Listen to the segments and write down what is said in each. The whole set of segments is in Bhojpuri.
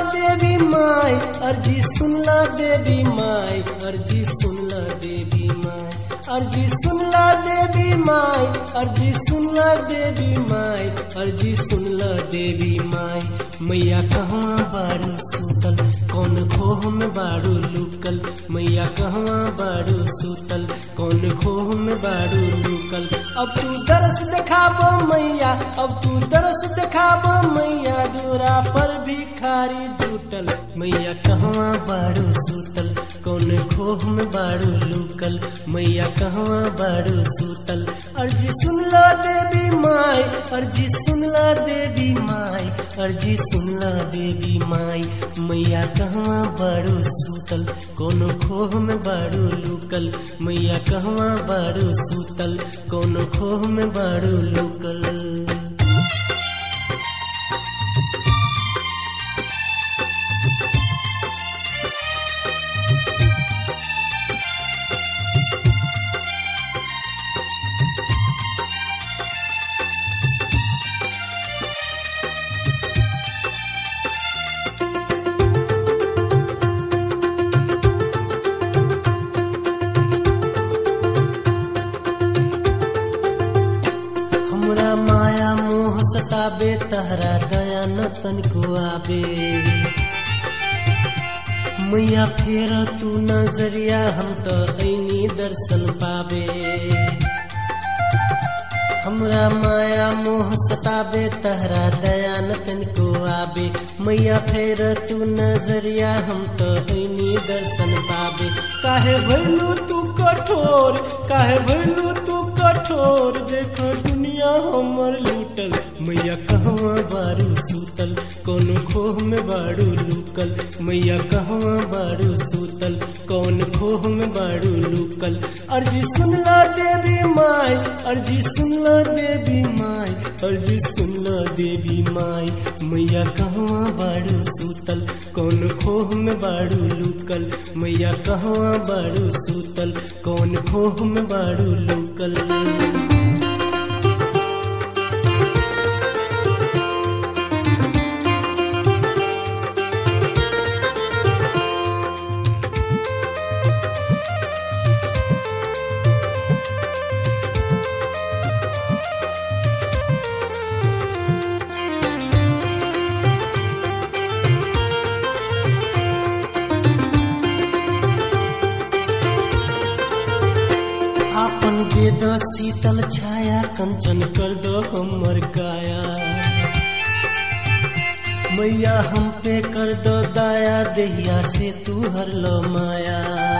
देवी माई अर्जी सुनला देवी माई अर्जी सुनला देवी माई अर्जी सुनला देवी माई अर्जी सुनला देवी माई अर्जी सुनला देवी माई मैया कहवा बारू सुतल कौन खोह में बारू लुकल मैया कहवा बारू सुतल कौन खोह में बारू लुकल अब तू दरस देखाबो मैया अब तू दरस देखाबो मैया दूरा पर भिखारी जुटल मैया कहवा बारू सुतल कौन खोह में बारू लुकल मैया कहवा बारू सुतल अर्जी सुनला देवी माई अर्जी सुनला देवी माई अर्जी सुनला देवी माई मैया कहवा बारू सुतल कोनो खोह में बारू लुकल मैया कहवा बारू सुतल कोनो खोह में बारू लुकल हमरा माया मोह सताबे तहरा दया न तनिको आबे मैया फेर तू नजरिया हम तो ऐनी दर्शन पाबे हमरा माया मोह सताबे तहरा दया न तनिको आबे मैया फेर तू नजरिया हम तो ऐनी दर्शन पाबे काहे भैलू तू कठोर काहे भैलू तू कठोर देखो दुनिया हमर लूटल मैया कहवा बारू सुतल कौन खोह में बारू लुकल मैया कहवा बारू सुतल कौन खोह में बारू लुकल अर्जी सुनला देवी माई अर्जी सुनला देवी माई अर्जी सुनला देवी माई मैया कहवा बारू सुतल कौन खोह में बारू लुकल मैया कहवा बारू सुतल कौन खोह में बारू लुकल आपन दे दो शीतल छाया कंचन कर दो हमर काया मैया हम पे कर दो दाया देहिया से तू हर लो माया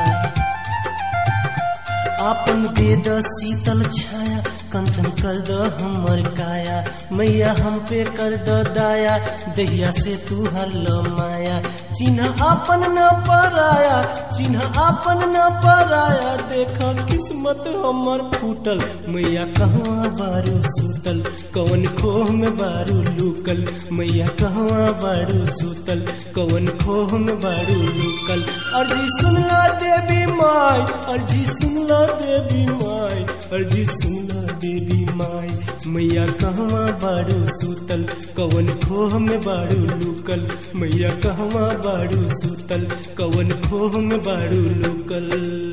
आपन दे दो शीतल छाया कंचन कर दो हमर काया मैया हम पे कर दो दाया दहिया से तू हर लो माया चिन्ह आपन न पराया चिन्ह आपन न पराया देख किस्मत हमर फूटल मैया कहवा बारू सुतल कौन खोह में बारू लुकल मैया कहवा बारू सुतल कौन खोह में बारू लुकल अर्जी सुनला देवी माई अर्जी सुनला देवी माई अर्जी सुनला देवी माई मैया कहवा बारू सुतल कौन खोह में बारू लुकल मैया कहवा बारू सुतल कौन खोह में बारू लुकल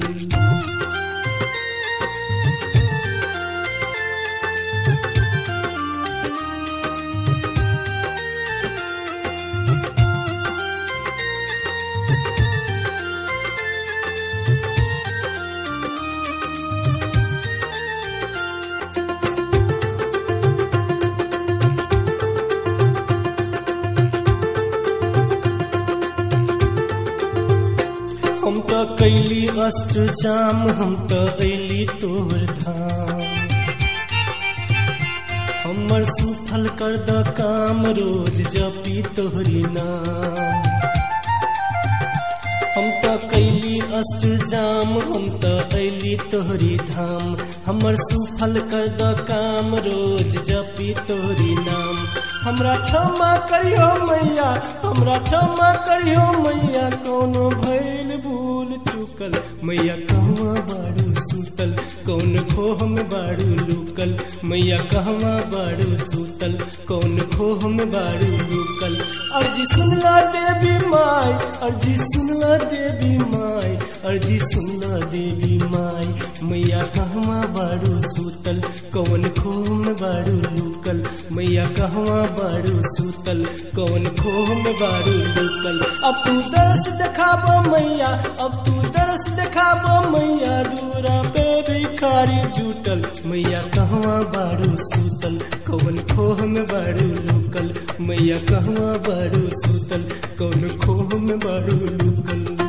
हम तो कैली अष्ट जाम हम तो अली तोर धाम हमर सुफल कर द काम रोज जपी तोहरी नाम हम तो कैली अष्टजाम हम त अली तोहरी धाम हमर सुफल कर द काम रोज जपी तोहरी नाम हमरा क्षमा करियो मैया हमरा क्षमा करियो मैया कोनो भैल भूल चुकल मैया कहवा बाड़ू सुतल कौन खोह में बाड़ू लुकल मैया कहवा बाड़ू सुतल कौन खोह में बाड़ू लुकल अर्जी सुनला देवी माई अर्जी सुनला देवी माई अर्जी सुनला देवी माई मैया कहवा बाड़ू सुतल कौन खोह में बाड़ू लुकल मैया कहवा बाड़ू सुतल कौन खोह में बाड़ू लुकल अब तू दरस देखाबो मैया अब तू दरस देखाबो मैया दूरा पे भिखारी जुटल मैया कहवा बाड़ू सुतल कौन खोह में बाड़ू लुकल मैया कहवा बाड़ू सुतल कौन खोह में बाड़ू लुकल